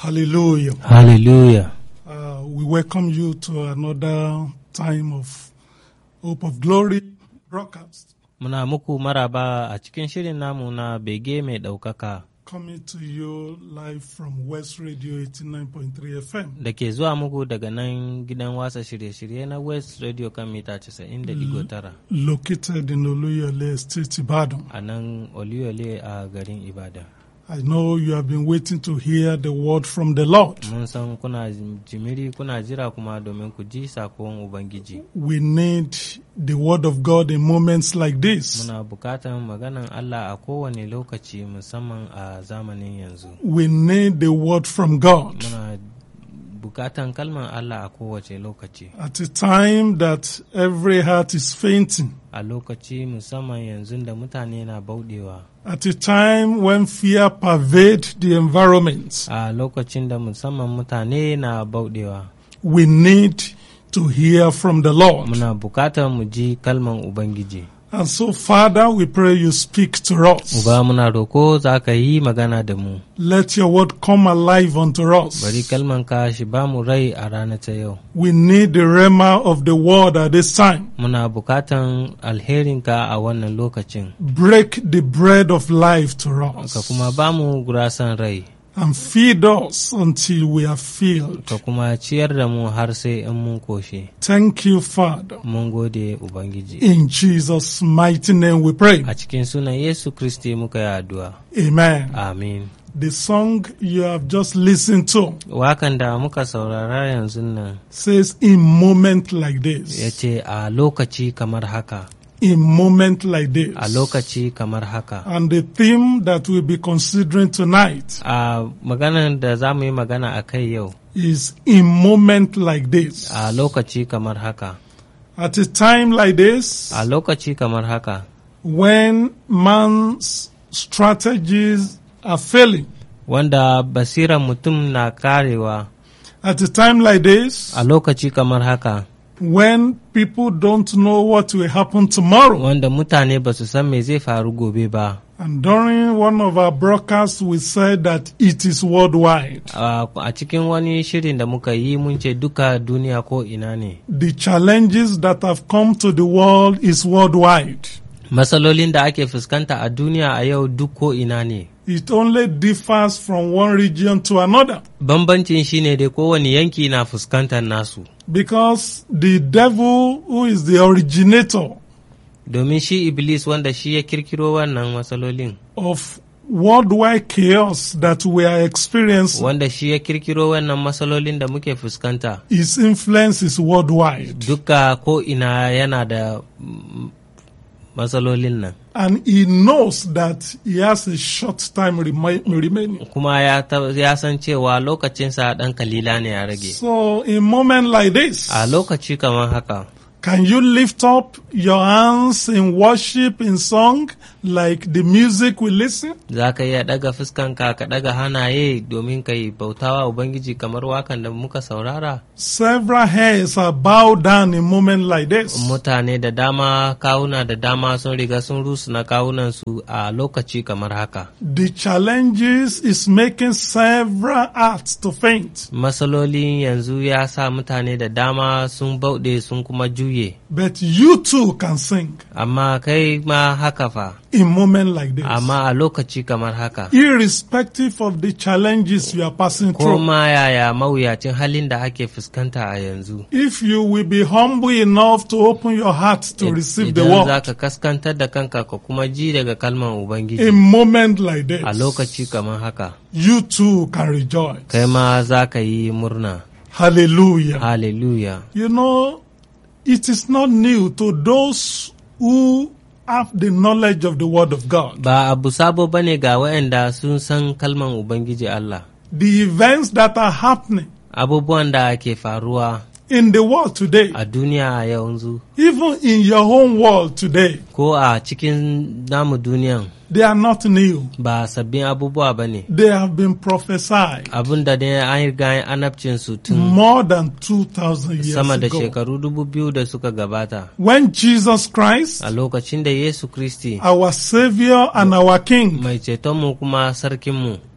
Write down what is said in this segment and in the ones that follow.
Hallelujah. Hallelujah. Uh, we welcome you to another time of Hope of Glory broadcast Muna muku maraba a cikin shirin namu na bege mai ɗaukaka coming to you live from West Radio 89.3 FM. da ke zuwa muku daga nan gidan wasa shirye-shirye na West Radio kan mita 90.9 Located in Oluyole Estate, Ibadan. a nan Oluyole a garin Ibadan. I know you have been waiting to hear the word from the Lord. Mun san kuna jimiri kuna jira kuma domin ku ji sakon Ubangiji. We need the word of God in moments like this. Muna bukatan maganan Allah a kowane lokaci musamman a zamanin yanzu. We need the word from God Muna bukatan kalman Allah a kowace lokaci. at a time that every heart is fainting. A lokaci musamman yanzu da mutane na bauɗewa. At a time when fear pervade the environment, A lokacin da musamman mutane na bauɗewa. we need to hear from the Lord. Muna bukatar mu ji kalman Ubangiji. And so, Father, we pray you speak to us. Uba muna roko za ka yi magana da mu. Let your word come alive unto Bari us. kalman ka shi ba mu rai a rana ta yau. We need the rema of the word at this time. Muna bukatan alherinka a wannan lokacin. Break the bread of life to Ka us kuma ba mu gurasan rai. and feed us until we are filled. Ka kuma ciyar da mu har sai in mun koshe. Thank you, Father. Mun gode Ubangiji. In Jesus' mighty name we pray. A cikin sunan Yesu Kristi muka yi addu'a. Amen. Amin. The song you have just listened to Wakan da muka saurara yanzu nan says, In moment like ya this, ce a lokaci kamar haka, in moment like this. a lokaci kamar haka. And the theme that we'll be considering tonight A maganar da za mu yi magana a kai yau, is in moment like this. a lokaci kamar haka, At a time like this, a lokaci kamar haka, when man's strategies are failing, wanda basiran mutum na karewa, at a time like this, a lokaci kamar haka, when people don't know what will happen tomorrow. wanda mutane ba su san me zai faru gobe ba. And during one of our broadcasts, we said that it is worldwide. A a cikin wani shirin da muka yi mun ce duka duniya ko ina ne. The challenges that have come to the world is worldwide. Matsalolin da ake fuskanta a duniya a yau duk ko ina ne. It only differs from one region to another. Bambancin shi ne dai kowane yanki na fuskantar nasu. Because the devil, who is the originator Domin shi Iblis wanda shi ya kirkiro wannan matsalolin, of worldwide chaos that we are experiencing, wanda shi ya kirkiro wannan matsalolin da muke fuskanta, his influence is worldwide. duka ko ina yana da mm, matsalolin nan. And he knows that he has a short time remi- remaining. Kuma ya, ta- ya san cewa lokacinsa ɗan kalila ne ya rage. So, in a moment like this, A lokaci kamar haka, can you lift up your hands in worship, in song, like the music we listen? za ka iya ɗaga fuskanka ka ɗaga hanaye domin ka yi bautawa Ubangiji kamar wakan da muka saurara. Several heads are bowed down in a moment like this. Mutane da dama, kawuna da dama sun riga sun rusuna kawunansu a lokaci kamar haka. The challenges is making several hearts to faint. Matsalolin yanzu ya sa mutane da dama sun bauɗe sun kuma juye. But you too can sing Amma kai ma haka fa, in moment like this. amma a lokaci kamar haka. Irrespective of the challenges you are passing Ko through. ma yaya mawuyacin halin da ake fuskanta a yanzu. If you will be humble enough to open your heart to receive the Idan za word ka kaskantar da kanka ka kuma ji daga kalman Ubangiji. in moment like this, a lokaci kamar haka you too can rejoice. kai ma za ka yi murna Hallelujah. hallelujah You know, it is not new to those who have the knowledge of the word of God. ba abu sabo bane ga waɗanda sun san kalman ubangiji Allah The events that are happening abubuwan da ke faruwa in the world today, a duniya a yanzu even in your own world today, ko a cikin namu duniyan they are not new. ba sabbin abubuwa ba ne They have been prophesied abin da ne an riga annabcin su tun more than 2,000 years sama da ago. shekaru dubu biyu da suka gabata When Jesus Christ, a lokacin da Yesu Kristi our Savior and our King, mai cetonmu kuma sarkinmu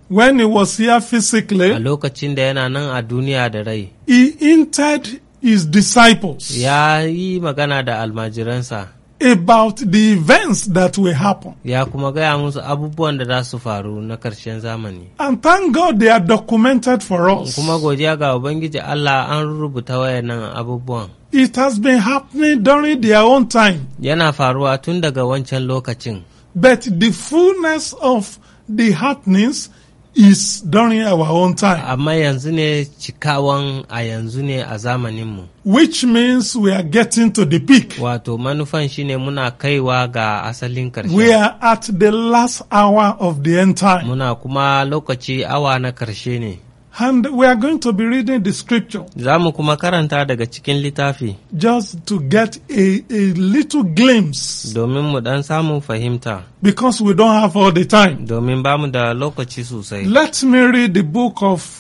when he was here a physically, lokacin da yana nan a duniya da rai he hinted his disciples ya yi magana da almajiransa about the events that will happen. ya kuma gaya musu abubuwan da za su faru na ƙarshen zamani And thank God they are documented for us. kuma godiya ga ubangiji Allah an rubuta wayannan abubuwan It has been happening during their own time, yana faruwa tun daga wancan lokacin but the fullness of the happenings is during our own time, amma yanzu ne cikawan a yanzu ne a zamaninmu which means we are getting to the peak. wato manufan shine muna kaiwa ga asalin We ƙarshe are at the last hour of the end time. muna kuma lokaci awa na ƙarshe ne And we are going to be reading the scripture za mu kuma karanta daga cikin littafi just to get a, a little glimpse domin mu dan samu fahimta because we don't have all the time. domin ba mu da lokaci sosai Let me read the book of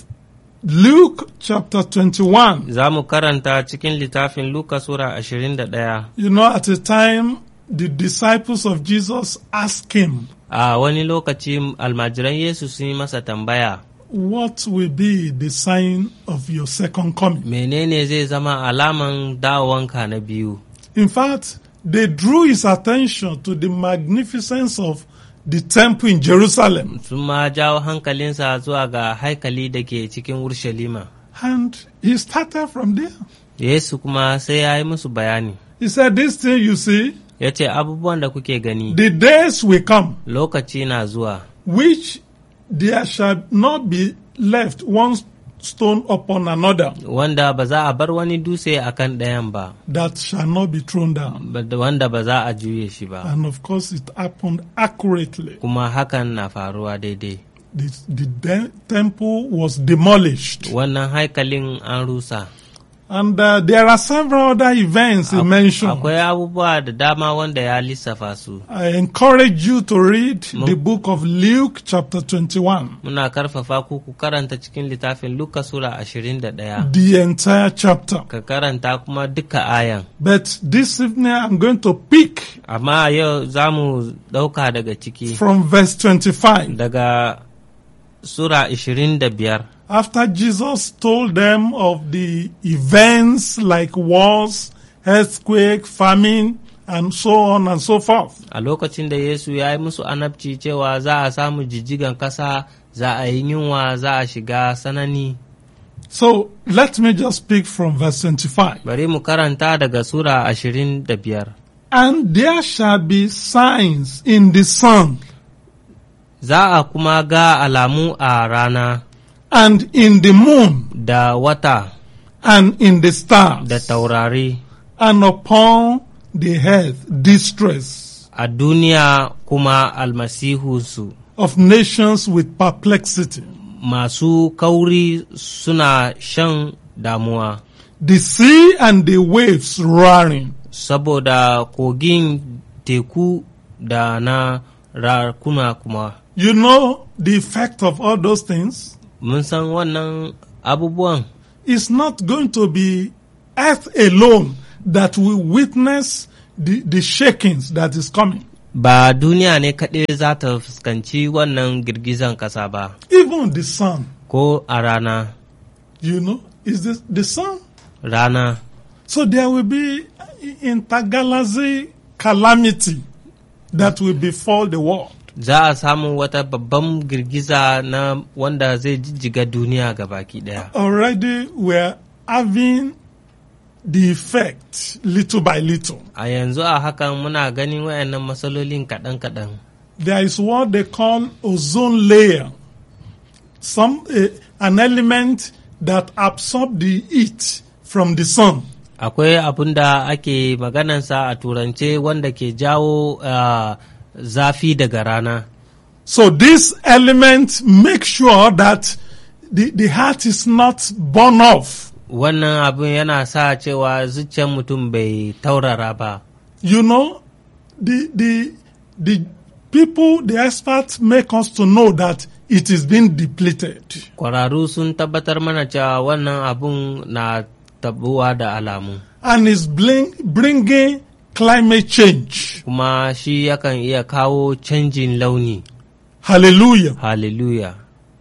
Luke chapter 21. za mu karanta cikin littafin Luka Sura 21 You know, at a time, the disciples of Jesus asked him, a wani lokaci almajiran Yesu sun yi masa tambaya What will be the sign of your second coming? menene zai zama alaman dawowanka na biyu In fact, they drew his attention to the magnificence of the temple in Jerusalem. sun ma jawo hankalinsa zuwa ga haikali da ke cikin Urshalima. And he started from there. Yesu kuma sai ya yi musu bayani. He said, This thing you see, Ya ce abubuwan da kuke gani the days will come, lokaci na zuwa, which there shall not be left one stone upon another wanda ba za a bar wani dutse a kan ɗayan ba, that shall not be thrown down. ba- wanda ba za a juye shi ba. And of course, it happened accurately. Kuma hakan na faruwa daidai. The, the de- temple was demolished. Wannan haikalin an rusa. And uh, there are several other events he mentioned. Akwai abubuwa da dama wanda ya lissafa su. I encourage you to read Mo- the book of Luke, chapter 21, Muna karfafa ku ku karanta cikin littafin Luka Sura 21. the entire chapter. Ka karanta kuma duka ayan. But this evening, I'm going to pick Amma yau za mu ɗauka daga ciki. from verse 25. daga Sura 25 After Jesus told them of the events like wars, earthquake, famine, and so on and so forth. a lokacin da Yesu ya yi musu anabci cewa za a samu jijjigan ƙasa, za a yi yunwa, za a shiga sanani. So let me just speak from verse 25. Bari mu karanta daga Sura 25. And there shall be signs in the sun Za a kuma ga alamu a rana and in the moon da wata and in the stars da taurari and upon the earth distress a duniya kuma almasihunsu of nations with perplexity, masu kauri suna shan damuwa. the sea and the waves roaring. saboda kogin teku da na rakuna kuma You know the effect of all those things? mun san wannan abubuwan It's not going to be earth alone that will witness the, the shakings that is coming. ba duniya ne kaɗai za ta fuskanci wannan girgizan ƙasa ba Even the sun, ko a rana you know, is this the sun? rana So there will be intergalaxy calamity that will befall the world. za a samu wata babban girgiza na wanda zai jijjiga duniya ga baki ɗaya Already we're having the effect little by little. a yanzu a hakan muna ganin wayannan matsalolin kaɗan-kaɗan There is what they call ozone layer, some uh, an element that absorb the heat from the sun. akwai abin da ake maganansa a turance wanda ke jawo ah, zafi daga rana So this element makes sure that the, the heart is not born off. wannan abin yana sa cewa zuciyar mutum bai taurara ba You know, the the the people, the experts make us to know that it is being depleted. kwararru sun tabbatar mana cewa wannan abun na tabuwa da alamu And is bring, bringing climate change. kuma shi yakan iya kawo canjin launi Hallelujah. hallelujah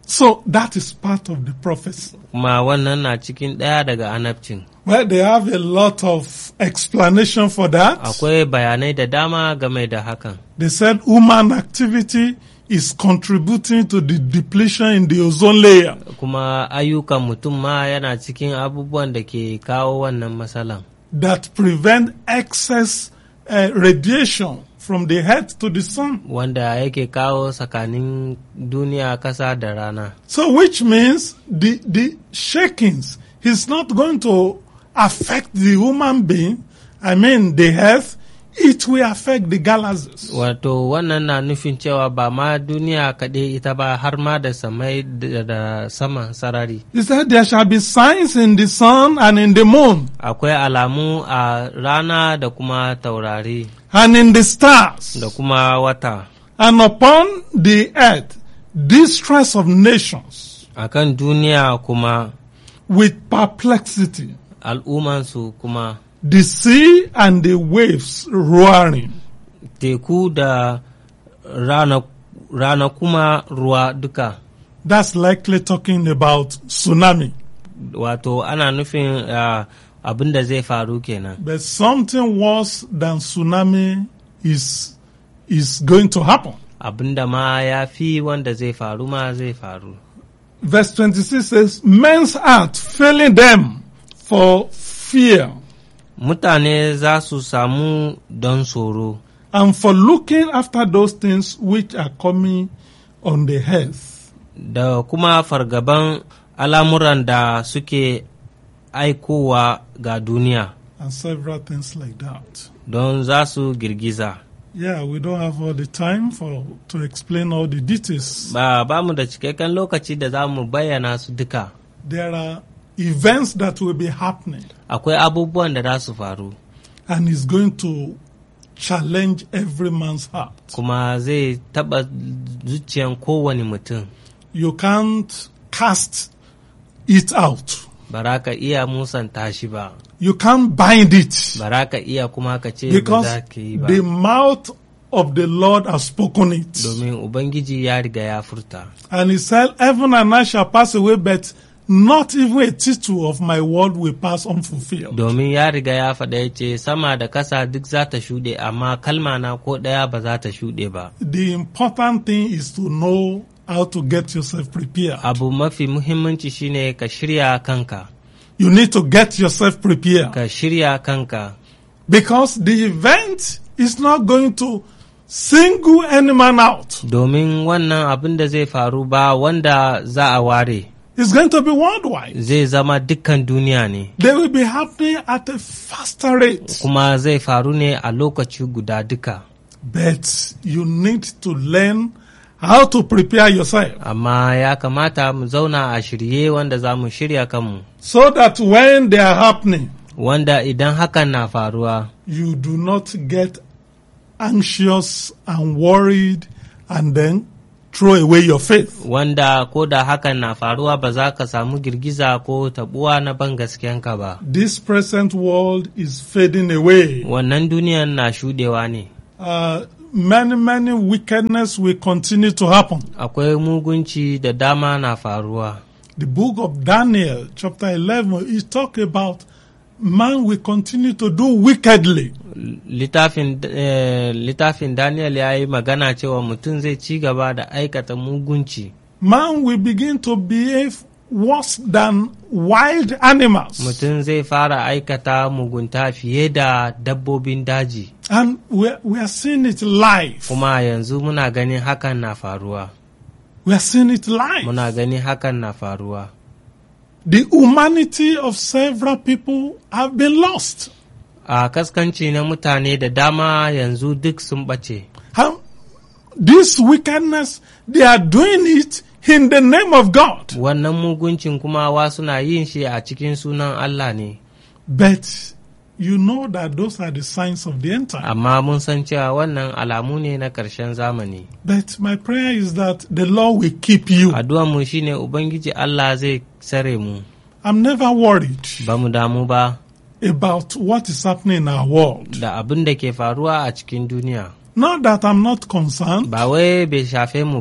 So that is part of the prophecy. kuma wannan na cikin ɗaya daga anabcin Well, they have a lot of explanation for that. akwai bayanai da dama game da hakan They said human activity is contributing to the depletion in the ozone layer. kuma ayyukan mutum ma yana cikin abubuwan da ke kawo wannan matsalan that prevent excess uh, radiation from the head to the sun. wanda yake kawo tsakanin duniya kasa da rana So, which means the, the shakings is not going to affect the human being, I mean, the health, it will affect the galaxies. wato wannan na nufin cewa ba ma duniya kaɗai ita ba har ma da samai da da saman sarari He said, There shall be signs in the sun and in the moon akwai alamu a rana da kuma taurari and in the stars da kuma wata and upon the earth distress of nations akan duniya kuma with perplexity. al'ummansu kuma the sea and the waves roaring. teku da rana, rana kuma ruwa duka That's likely talking about tsunami. wato ana nufin uh, abin da zai faru kenan But something worse than tsunami is is going to happen. abin da ma ya fi wanda zai faru ma zai faru Verse 26 says, Men's heart failing them for fear mutane za su samu don tsoro and for looking after those things which are coming on the earth. da kuma fargaban al'amuran da suke aikowa ga duniya And several things like that. don za su girgiza Yeah, we don't have all the time for to explain all the details. ba ba mu da cikakken lokaci da za mu bayyana su duka There are events that will be happening. akwai abubuwan da za su faru and is going to challenge every man's heart. kuma zai taba zuciyan kowane mutum You can't cast it out. ba ka iya musanta shi ba You can't bind it ba ka iya kuma ka ce ba because za ka yi ba the mouth of the Lord has spoken it. domin ubangiji ya riga ya furta And he said, Heaven and earth shall pass away, but not even a tittle of my word will pass unfulfilled. domin ya riga ya faɗa ya ce sama da kasa duk za ta shuɗe amma kalma na ko ɗaya ba za ta shuɗe ba The important thing is to know how to get yourself prepared. abu mafi muhimmanci shine ka shirya kanka You need to get yourself prepared. ka shirya kanka Because the event is not going to single any man out. domin wannan abin da zai faru ba wanda za a ware It's going to be worldwide. zai zama dukkan duniya ne They will be happening at a faster rate. kuma zai faru ne a lokaci guda duka But you need to learn how to prepare yourself amma ya kamata mu zauna a shirye wanda za mu shirya kanmu so that when they are happening, wanda idan hakan na faruwa you do not get anxious and worried and then throw away your faith. wanda ko da hakan na faruwa ba za ka samu girgiza ko tabuwa na ban gaskiyanka ba This present world is fading away. wannan duniyan na shudewa ne Uh, many, many wickedness will continue to happen. akwai mugunci da dama na faruwa The book of Daniel, chapter 11, is talk about man will continue to do wickedly. littafin eh, littafin daniel ya yi magana cewa mutum zai ci gaba da aikata mugunci Man will begin to behave worse than wild animals. mutum zai fara aikata mugunta fiye da dabbobin daji And we we are seeing it live. kuma yanzu muna ganin hakan na faruwa We are seeing it live. muna ganin hakan na faruwa The humanity of several people have been lost. a kaskanci na mutane da dama yanzu duk sun ɓace How, this wickedness, they are doing it in the name of God. wannan muguncin kuma wa suna yin shi a cikin sunan Allah ne But you know that those are the signs of the end time. amma mun san cewa wannan alamu ne na ƙarshen zamani But my prayer is that the Lord will keep you. mu shine ubangiji Allah zai tsare mu I'm never worried ba mu damu ba about what is happening in our world. da abin da ke faruwa a cikin duniya Not that I'm not concerned, ba wai bai shafe mu ba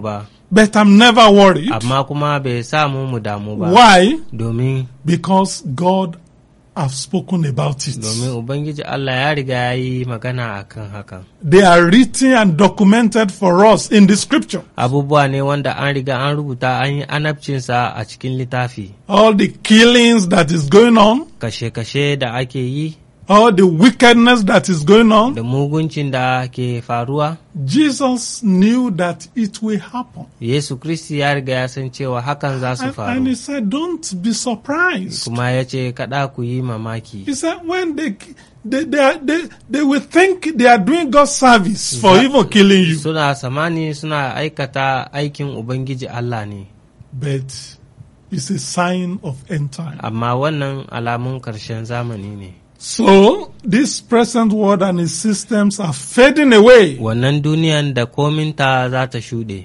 But I'm never worried. amma kuma bai sa mu mu damu ba Why? domin Because God have spoken about it. domin ubangiji Allah ya riga ya yi magana akan hakan They are written and documented for us in the scripture. abubuwa ne wanda an riga an rubuta an yi anabcinsa a cikin littafi All the killings that is going on, kashe-kashe da ake yi all the wickedness that is going on. da muguncin da ke faruwa Jesus knew that it will happen. Yesu Kristi ya riga ya san cewa hakan za su And, and he faru said, don't be surprised. kuma ya ce kada ku yi mamaki He said, when they, they, they, are, they, they will think they are doing God's service for Za- even killing you. suna samani suna aikata aikin Ubangiji Allah ne But it's a sign of end time. amma wannan alamun ƙarshen zamani ne So this present world and its systems are fading away, wannan duniyan da kominta za ta shuɗe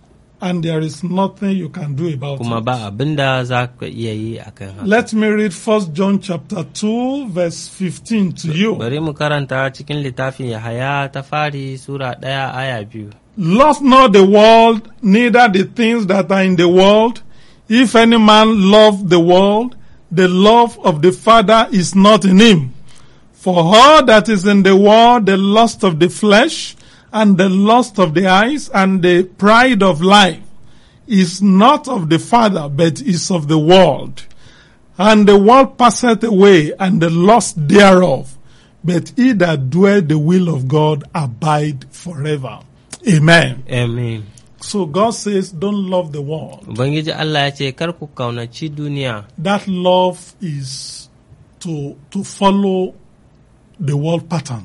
and there is nothing you can do about kuma it. ba abin da za ka iya yi a kan haka Let me read First John chapter two, verse fifteen to you. bari mu karanta cikin littafin Yahaya ta fari Sura ɗaya aya biyu Love not the world, neither the things that are in the world. If any man love the world, the love of the Father is not in him. For all that is in the world, the lust of the flesh, and the lust of the eyes, and the pride of life, is not of the Father, but is of the world. And the world passeth away, and the lust thereof. But he that doeth the will of God abide forever. Amen. amen So God says, don't love the world. Ubangiji Allah ya ce kar ku kaunaci duniya That love is to, to follow the world pattern.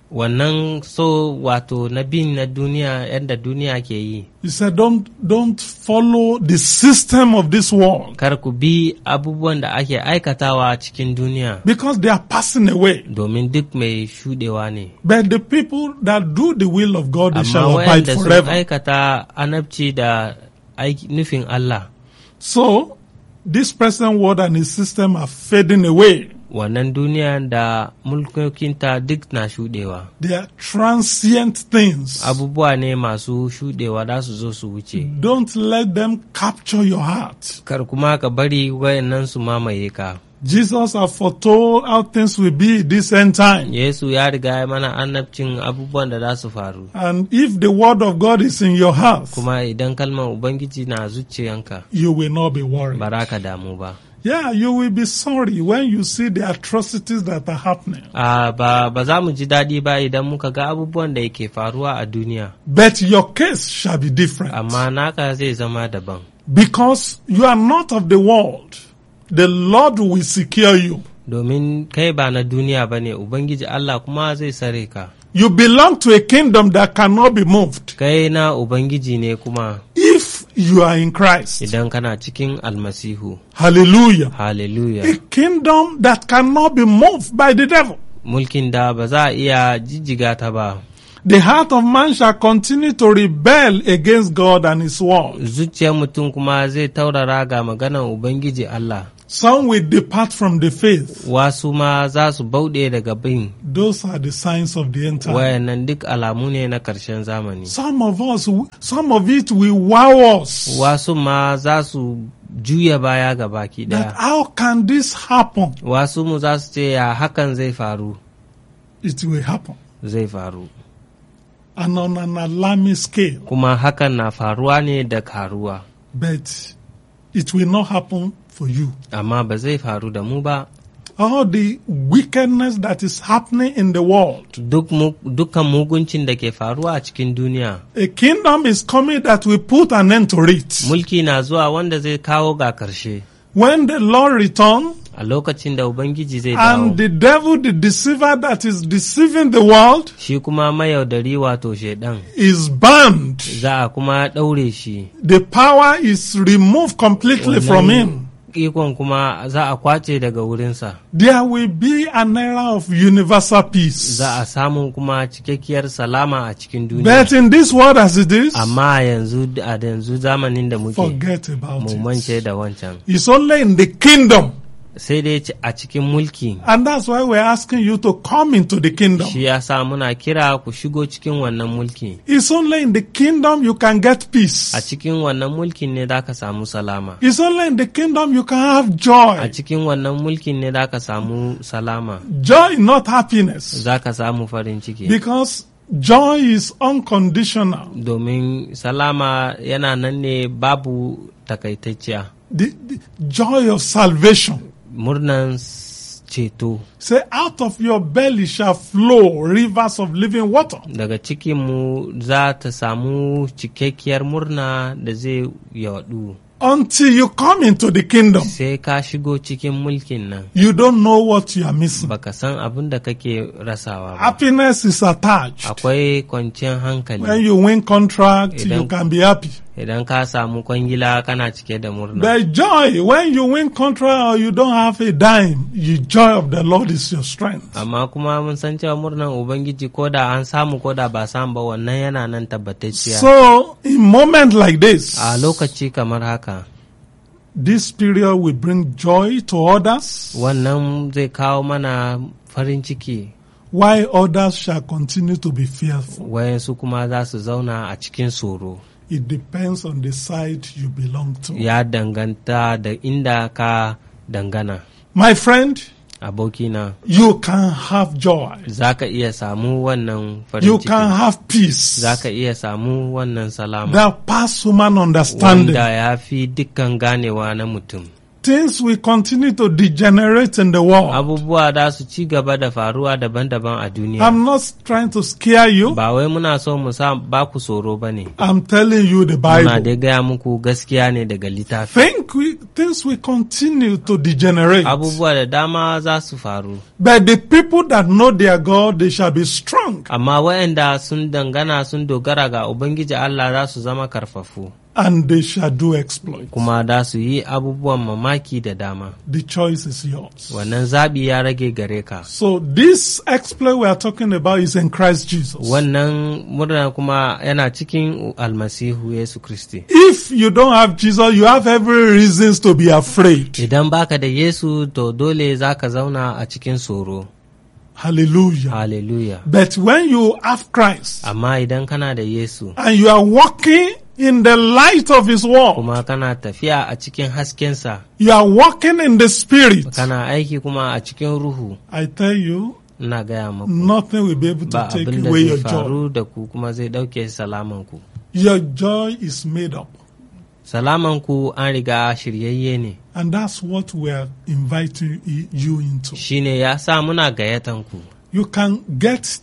wannan so wato na bin na duniya yadda duniya ke yi He said, don't, don't follow the system of this world kar ku bi abubuwan da ake aikatawa cikin duniya because they are passing away. domin duk mai shudewa ne But the people that do the will of God, they amma shall abide wayanda sun forever. aikata anabci da aiki- nufin Allah So, this present world and its system are fading away. wannan duniya da mulkokinta duk na shudewa They are transient things. abubuwa ne masu shudewa za su zo su wuce Don't let them capture your heart. kar kuma ka bari wayannan su mamaye ka Jesus has foretold how things will be this end time. Yesu ya riga ya mana annabcin abubuwan da za su faru And if the word of God is in your heart, kuma idan kalmar ubangiji na zuciyanka you will not be worried. ba za ka damu ba Yeah, you will be sorry when you see the atrocities that are happening. a ba, ba za mu ji daɗi ba idan muka ga abubuwan da yake faruwa a duniya But your case shall be different. amma naka zai zama daban Because you are not of the world. The Lord will secure you. domin kai ba na duniya ba ne ubangiji allah kuma zai sare ka You belong to a kingdom that cannot be moved. kai na ubangiji ne kuma If you are in Christ. idan kana cikin almasihu Hallelujah. hallelujah A kingdom that cannot be moved by the devil. mulkin da ba za a iya jijjiga ta ba The heart of man shall continue to rebel against God and his word. zuciyar mutum kuma zai taurara ga maganar ubangiji allah Some will depart from the faith. wasu ma za su bauɗe daga bin Those are the signs of the end time. wayannan duk alamu ne na ƙarshen zamani Some of us, some of it will wow us. wasu ma za su juya baya ga baki That ɗaya how can this happen? wasu mu za su ce ya hakan zai faru It will happen. zai faru And on an alarming scale. kuma hakan na faruwa ne da karuwa But it will not happen for you. amma ba zai faru da mu ba All the wickedness that is happening in the world. duk mu- dukkan muguncin da ke faruwa a cikin duniya A kingdom is coming that will put an end to it. mulki na zuwa wanda zai kawo ga karshe When the Lord returns, a lokacin da ubangiji zai and dawo the devil, the deceiver that is deceiving the world, shi kuma mayaudari wato shaidan is banned. za a kuma ɗaure shi The power is removed completely from him. ikon kuma za a kwace daga wurinsa There will be an era of universal peace. za a samu kuma cikakkiyar salama a cikin duniya But in this world as it is, amma yanzu a yanzu zamanin da muke forget about mu mance it. da wancan It's only in the kingdom sai dai ci- a cikin mulki And that's why we're asking you to come into the kingdom. shi ya sa muna kira ku shigo cikin wannan mulki It's only in the kingdom you can get peace. a cikin wannan mulkin ne za ka samu salama It's only in the kingdom you can have a joy. cikin wannan mulkin ne za ka samu salama Joy, not happiness. za ka samu farin ciki Because joy is unconditional. domin salama yana nan ne babu takaitacciya The, the joy of salvation. murnan s- ceto Say, out of your belly shall flow rivers of living water. daga cikinmu za ta samu cikakkiyar murna da zai yaɗu Until you come into the kingdom, sai ka shigo cikin mulkin nan you don't know what you are missing. baka san abin da kake rasawa ba Happiness is attached. akwai kwanciyar hankali When you win contract, you Idan- can be happy. idan ka samu kwangila kana cike da murna The joy when you win contract or you don't have a dime, the joy of the Lord is your strength. amma kuma mun san cewa murnan ubangiji ko da an samu ko da ba samu ba wannan yana nan tabbatacciya So, in moment like this, a lokaci kamar haka this period will bring joy to others, wannan zai kawo mana farin ciki while others shall continue to be fearful. wayansu kuma za su zauna a cikin tsoro It depends on the side you belong to. ya danganta da inda ka dangana My friend, abokina you can have joy. za ka iya samu wannan farin You can ciki have peace za ka iya samu wannan salama that pass human understanding. wanda ya fi dukkan ganewa na mutum Things will continue to degenerate in the world. abubuwa za su ci gaba da faruwa daban-daban a duniya I'm not trying to scare you. ba wai muna so mu sa ba ku tsoro ba ne I'm telling you the muna Bible. dai gaya muku gaskiya ne daga littafi Think we, things will continue to degenerate. abubuwa da dama za su faru But the people that know their God, they shall be strong amma waɗanda sun dangana sun dogara ga ubangiji Allah za su zama karfafu and they shall do exploits. kuma za su yi abubuwan mamaki da dama The choice is yours. wannan zaɓi ya rage gare ka So this exploit we are talking about is in Christ Jesus. wannan murna kuma yana cikin almasihu yesu kristi If you don't have Jesus, you have every reasons to be afraid. idan baka da yesu to dole za ka zauna a cikin tsoro Hallelujah. hallelujah But when you have Christ amma idan kana da yesu and you are walking in the light of his word, kuma kana tafiya a cikin haskensa you are walking in the spirit, kana aiki kuma a cikin ruhu I tell you, ina gaya maku nothing will be able to ba take abin da away zai your joy. faru da ku kuma zai ɗauke salamanku Your joy is made up. salamanku an riga shiryayye ne And that's what we are inviting y- you into. shine ya sa muna gayyatanku You can get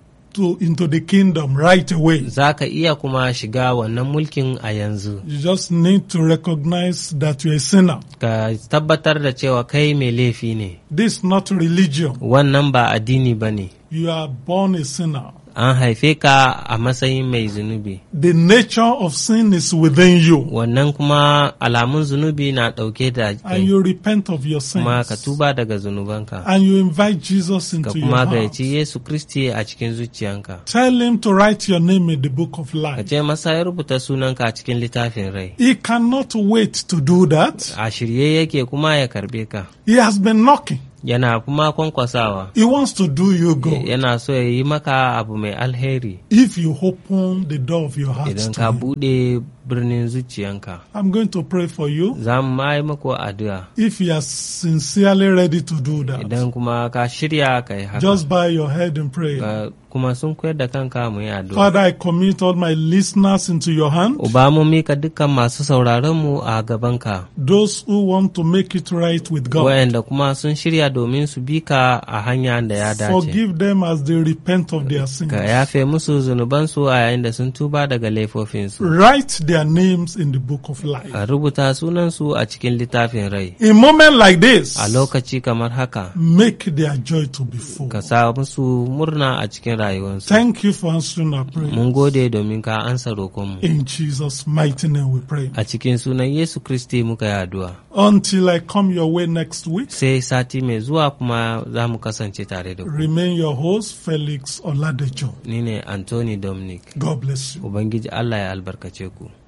to into the kingdom right away. za ka iya kuma shiga wannan mulkin a yanzu You just need to recognize that you're a sinner. ka tabbatar da cewa kai mai laifi ne This is not religion. wannan ba addini ba ne You are born a sinner. an haife ka a matsayin mai zunubi The nature of sin is within you. wannan kuma alamun zunubi na ɗauke da And kai you repent of your kuma ka sins. tuba daga zunubanka And you invite Jesus ka into your kuma heart. gayyaci yesu kristi a cikin zuciyanka Tell him to write your name in the book of ka life. ce masa ya rubuta sunanka a cikin littafin rai He cannot wait to do that. a shirye yake kuma ya karbe ka He has been knocking. yana kuma kwankwasawa He wants to do you good. yana so ya yi maka abu mai alheri If you open the door of your heart idan to ka him. buɗe birnin zuciyanka I'm going to pray for you. za mu ma yi mako addu'a If you are sincerely ready to do that, idan kuma ka shirya ka yi haka just bow your head in prayer. ka kuma sun koyar da kanka mu yi addu'a Father, I commit all my listeners into your hand. uba mu mika dukkan masu sauraron mu a gabanka Those who want to make it right with God. wayanda kuma sun shirya domin su bi ka a hanya da ya dace Forgive them as they repent of their sins. ka yafe musu zunubansu a yayin da sun tuba daga laifofinsu Write their names in the book of life. ka rubuta sunansu a cikin littafin rai In moment like this, a lokaci kamar haka make their joy to be full. ka sa musu murna a cikin rayuwarsu Thank you for answering our prayer. mun gode domin ka ansa roƙonmu In Jesus' mighty name we pray. a cikin sunan yesu kristi muka yi addu'a Until I come your way next week, sai sati mai zuwa kuma za mu kasance tare da ku remain your host, Felix Oladejo. ni ne anthony dominic God bless you. ubangiji allah ya albarkace ku